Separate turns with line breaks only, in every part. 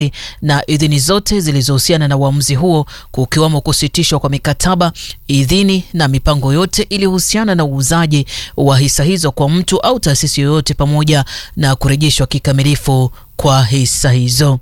na idhini zote zilizohusiana na uamuzi huo kukiwamo kusitishwa kwa mikataba, idhini na mipango yote iliyohusiana na uuzaji wa hisa hizo kwa mtu au taasisi yoyote pamoja na kurejeshwa kikamilifu kwa hisa hizo.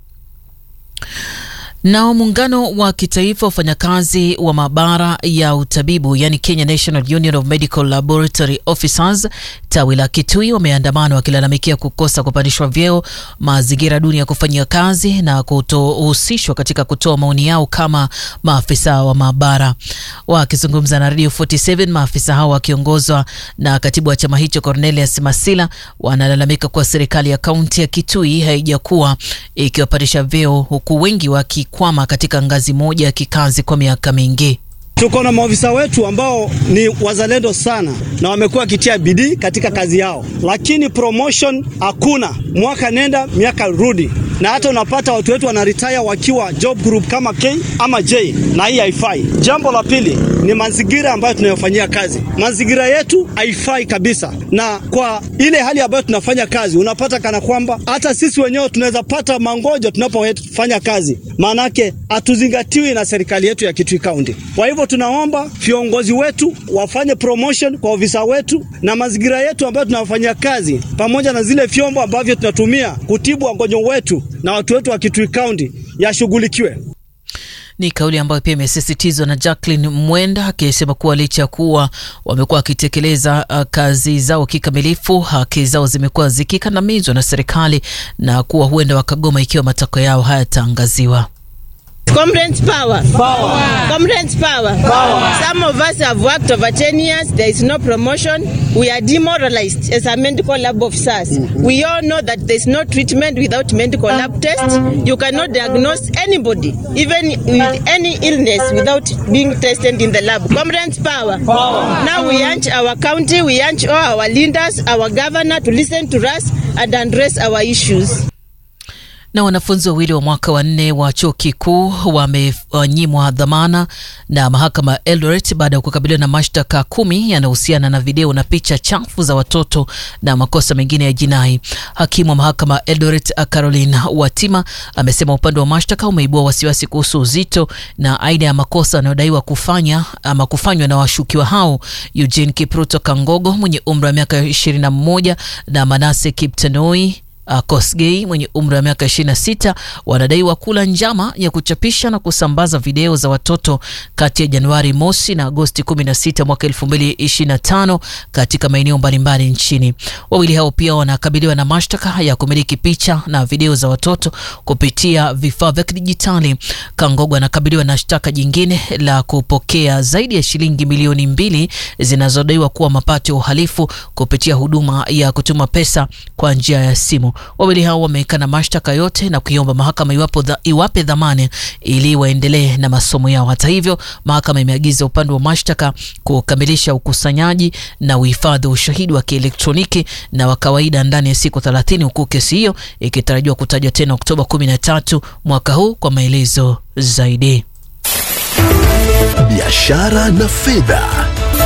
Nao muungano wa kitaifa wafanyakazi wa maabara ya utabibu yani Kenya National Union of Medical Laboratory Officers tawi la Kitui wameandamana wakilalamikia kukosa kupandishwa vyeo, mazingira duni ya kufanyia kazi na kutohusishwa katika kutoa maoni yao kama maafisa wa maabara. Wakizungumza na Radio 47, maafisa hao wakiongozwa na katibu wa chama hicho Cornelius Masila wanalalamika kuwa serikali ya kaunti ya Kitui haijakuwa ikiwapandisha vyeo huku wengi waki kwama katika ngazi moja ya kikazi kwa miaka mingi.
Tuko na maofisa wetu ambao ni wazalendo sana na wamekuwa wakitia bidii katika kazi yao, lakini promotion hakuna, mwaka nenda miaka rudi, na hata unapata watu wetu wanaretire wakiwa job group kama K ama J, na hii haifai. Jambo la pili ni mazingira ambayo tunayofanyia kazi. Mazingira yetu haifai kabisa, na kwa ile hali ambayo tunafanya kazi, unapata kana kwamba hata sisi wenyewe tunaweza pata mangojo tunapofanya kazi, maanake hatuzingatiwi na serikali yetu ya Kitui County. Kwa hivyo tunaomba viongozi wetu wafanye promotion kwa ofisa wetu na mazingira yetu ambayo tunafanyia kazi, pamoja na zile vyombo ambavyo tunatumia kutibu wagonjwa wetu na watu wetu wa Kitui County yashughulikiwe.
Ni kauli ambayo pia imesisitizwa na Jacqueline Mwenda akisema kuwa licha ya kuwa wamekuwa wakitekeleza uh, kazi zao kikamilifu, haki zao zimekuwa zikikandamizwa na serikali na kuwa huenda wakagoma ikiwa matakwa yao hayataangaziwa.
Comrades power. Power. Comrades power. Power. Some of us have worked over 10 years. There is no promotion. We are demoralized as a medical lab officers. Mm-hmm. We all know that there is no treatment without medical lab tests. You cannot diagnose anybody, even with any illness, without being tested in the lab. Comrades power. Power. Now we urge our county, we urge all our leaders, our governor to listen to us and address our issues.
Na wanafunzi wawili wa mwaka wa nne wa chuo kikuu wamenyimwa dhamana na mahakama ya Eldoret baada ya kukabiliwa na mashtaka kumi yanayohusiana na video na picha chafu za watoto na makosa mengine ya jinai. Hakimu wa mahakama ya Eldoret Caroline Watima amesema upande wa mashtaka umeibua wasiwasi kuhusu uzito na aina ya makosa yanayodaiwa kufanya ama kufanywa na washukiwa hao Eugene Kipruto Kangogo mwenye umri wa miaka 21 na Manase Kiptanoi Uh, Kosgei mwenye umri wa miaka 26 wanadaiwa kula njama ya kuchapisha na kusambaza video za watoto kati ya Januari mosi na Agosti 16 mwaka 2025 katika maeneo mbalimbali nchini. Wawili hao pia wanakabiliwa na mashtaka ya kumiliki picha na video za watoto kupitia vifaa vya kidijitali. Kangogo anakabiliwa na shtaka jingine la kupokea zaidi ya shilingi milioni mbili zinazodaiwa kuwa mapato ya uhalifu kupitia huduma ya kutuma pesa kwa njia ya simu. Wawili hao wamekana mashtaka yote na kuiomba mahakama iwapo dha, iwape dhamana ili waendelee na masomo yao. Hata hivyo, mahakama imeagiza upande wa mashtaka kukamilisha ukusanyaji na uhifadhi wa ushahidi wa kielektroniki na wa kawaida ndani ya siku 30 huku kesi hiyo ikitarajiwa kutajwa tena Oktoba 13 mwaka huu kwa maelezo zaidi.
Biashara na fedha.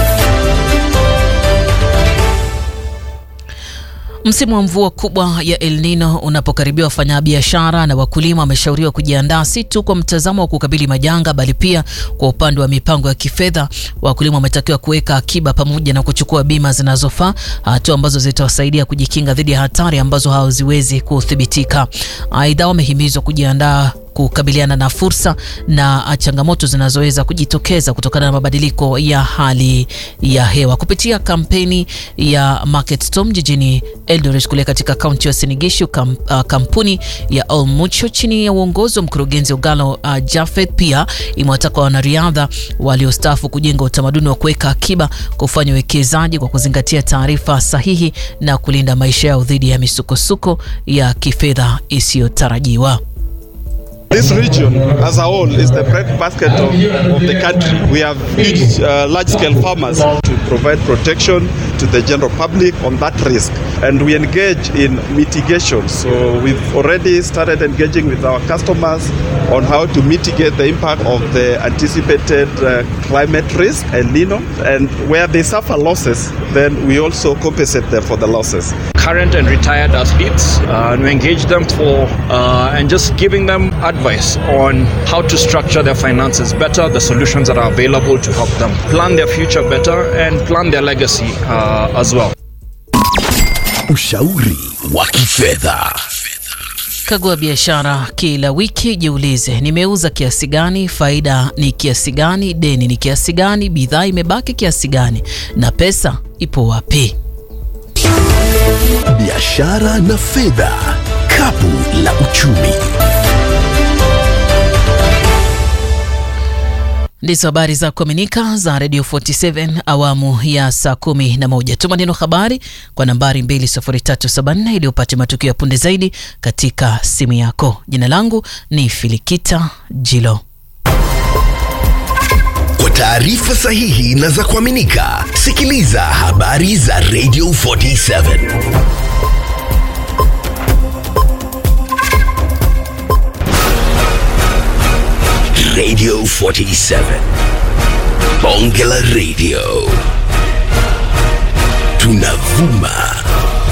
Msimu wa mvua kubwa ya El Nino unapokaribia, wafanyabiashara na wakulima wameshauriwa kujiandaa si tu kwa mtazamo wa kukabili majanga, bali pia kwa upande wa mipango ya kifedha. Wakulima wametakiwa kuweka akiba pamoja na kuchukua bima zinazofaa, hatua ambazo zitawasaidia kujikinga dhidi ya hatari ambazo hawaziwezi kuthibitika. Aidha, wamehimizwa kujiandaa kukabiliana na fursa na changamoto zinazoweza kujitokeza kutokana na mabadiliko ya hali ya hewa kupitia kampeni ya Market Storm jijini Eldoret kule katika kaunti ya Sinigishu. Kam, uh, kampuni ya All Mutual chini ya uongozi wa mkurugenzi Ogalo uh, Jafet pia imewataka wanariadha waliostaafu kujenga utamaduni wa kuweka akiba, kufanya uwekezaji kwa kuzingatia taarifa sahihi na kulinda maisha yao dhidi ya misukosuko ya kifedha isiyotarajiwa.
This region as a whole is the breadbasket of, of the country. We have huge, uh, large-scale farmers to provide protection to the general public on that risk. And we engage in mitigation. So we've already started engaging with our customers on how to mitigate the impact of the anticipated uh, climate risk, El Nino. And where they suffer losses, then we also compensate them for the losses.
current and retired athletes, uh, and we engage them for uh, and just giving them advice on how to structure their finances better, the solutions that are available to help them plan their future better and plan their legacy uh, as well.
Ushauri wa kifedha.
Kagua biashara kila wiki, jiulize nimeuza kiasi gani, faida ni kiasi gani, deni ni kiasi gani, bidhaa imebaki kiasi gani, na pesa ipo wapi?
Biashara na fedha, kapu la uchumi.
Ndizo habari za kuaminika za Radio 47 awamu ya saa kumi na moja. Tuma neno habari kwa nambari 20374 ili upate matukio ya punde zaidi katika simu yako. Jina langu ni Filikita Jilo.
Kwa taarifa sahihi na za kuaminika, sikiliza habari za Radio 47. Radio 47. Bonge la Radio. Tunavuma